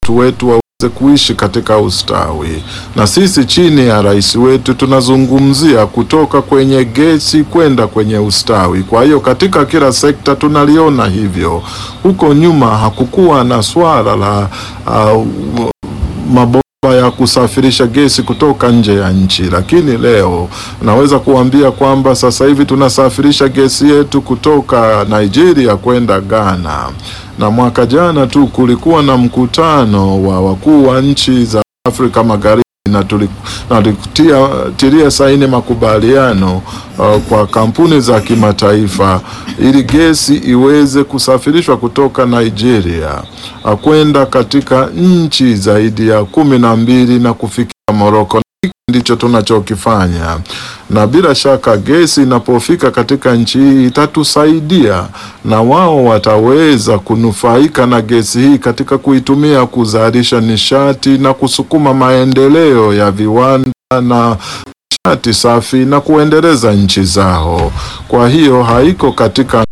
watu wetu waweze kuishi katika ustawi. Na sisi chini ya rais wetu tunazungumzia kutoka kwenye gesi kwenda kwenye ustawi. Kwa hiyo katika kila sekta tunaliona hivyo. Huko nyuma hakukuwa na swala la uh, mabomba ya kusafirisha gesi kutoka nje ya nchi, lakini leo naweza kuambia kwamba sasa hivi tunasafirisha gesi yetu kutoka Nigeria kwenda Ghana, na mwaka jana tu kulikuwa na mkutano wa wakuu wa nchi za Afrika Magharibi na tulikutia tilia saini makubaliano uh, kwa kampuni za kimataifa ili gesi iweze kusafirishwa kutoka Nigeria uh, kwenda katika nchi zaidi ya kumi na mbili na kufikia Moroko. Hiki ndicho tunachokifanya, na bila shaka gesi inapofika katika nchi hii itatusaidia, na wao wataweza kunufaika na gesi hii katika kuitumia kuzalisha nishati na kusukuma maendeleo ya viwanda na nishati safi na kuendeleza nchi zao. Kwa hiyo haiko katika